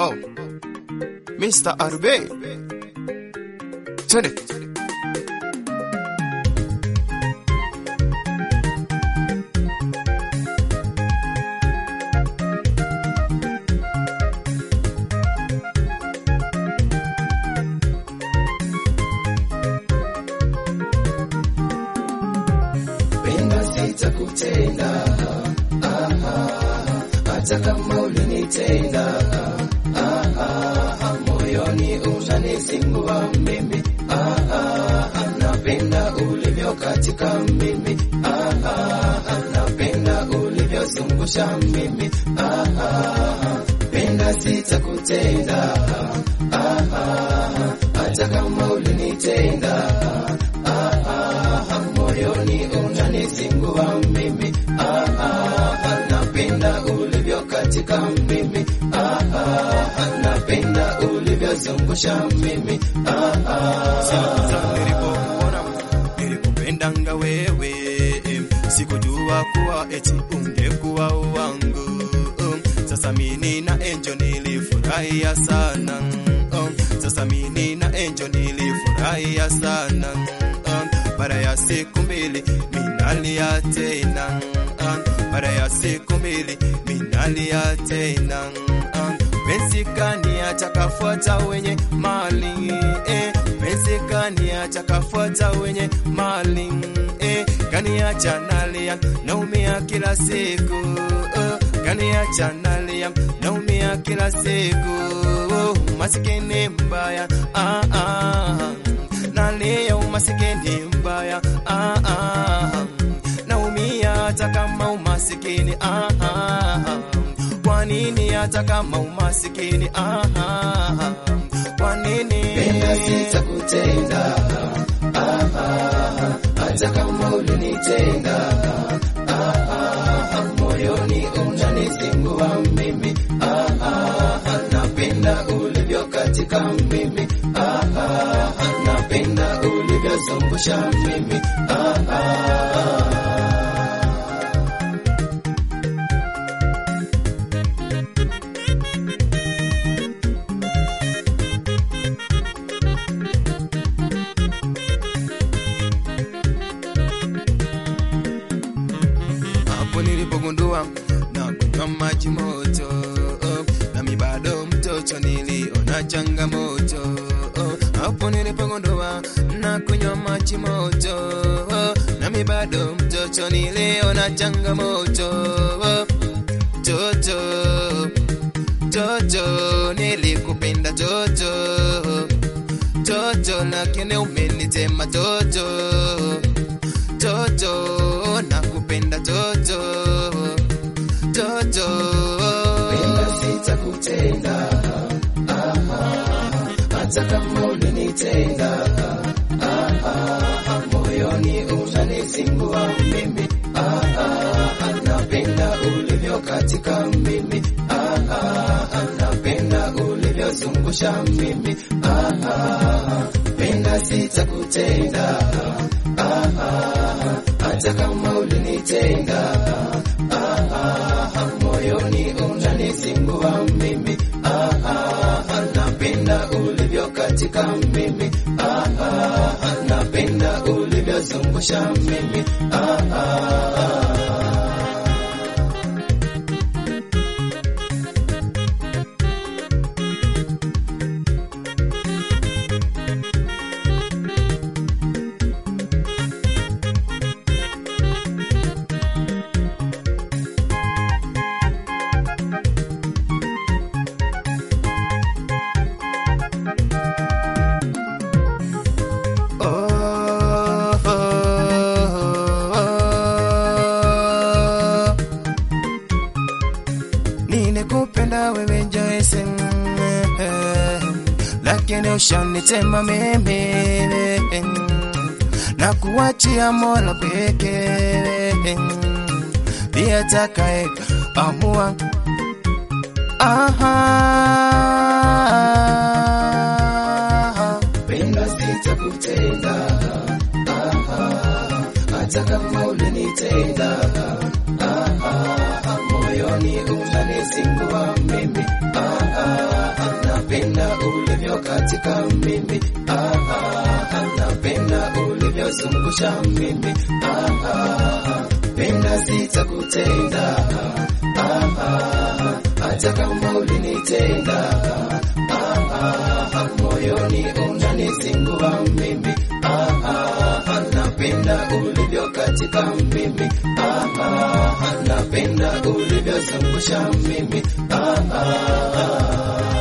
Oh, Mr. Arube. Twende. penda sitakutenda, hata kama ulinitenda, moyoni unanizingua mimi, napenda ulivyo katika mimi, napenda ulivyozungusha mimi, penda sitakutenda, hata kama ulinitenda moyoni unanizingua mimi, ah, ah, napenda ulivyo katika mimi, ah, ah, napenda ulivyozungusha mimi, ah, ah. Sasa nilipokuona nilikupendanga wewe, sikujua kuwa eti ungekuwa wangu. Sasa mimi na Angel nilifurahia sana, sasa mimi na Angel nilifurahia sana. Baada ya siku mbili minalia tena, baada ya siku mbili minalia tena penzi kaniacha kafuata wenye mali eh, penzi kaniacha kafuata wenye mali eh, kaniacha nalia naumia kila siku oh, kaniacha nalia naumia kila siku oh, masikini mbaya ah, ah, nalia umasikini mbaya ah, ah, naumia hata kama umasikini ah, ah, kwa nini hata kama umasikini ah, ah, kwa nini Penda sitakutenda, ah, ah, hata kama ulinitenda, ah, ah, moyoni unanizingua mimi, ah, ah, napenda ulivyo katika mimi, ah, ah, napenda ulivyozungusha mimi, ah, ah. hapo nilipogundua na kunywa maji moto nami bado mtoto niliona changamoto hapo nilipogundua na kunywa maji moto nami bado mtoto niliona changamoto toto toto nilikupenda toto toto lakini umenitema toto toto nakupenda toto toto Penda sitakutenda, ah, ah, hata kama ulinitenda, ah, ah, moyoni unanizingua mimi, ah, ah, napenda ulivyo katika mimi, ah, ah, napenda ulivyozungusha mimi, ah, ah, penda sitakutenda, ah, ah, hata kama ulinitenda, ah, ah, moyoni unanizingua mimi, ah, ah, napenda ulivyo katika mimi, ah, ah, napenda ulivyozungusha mimi, ah, ah. Oh, oh, oh, oh. Nilikupenda wewe Joyce, eh, lakini ushanitema mimi na kuachia Mola pekee ndiye atakaye amua. Aha. Penda sitakutenda, ah, ah, hata kama ulinitenda, ah, ah, moyoni unanizingua mimi, ah, ah, katika mimi ah, ah, napenda ulivyozungusha mimi ah, ah, penda sitakutenda ah, ah, hata kama ulinitenda ah, ah, moyoni unanizingua mimi ah, ah, napenda ulivyo katika mimi ah, ah, napenda ulivyozungusha mimi ah, ah,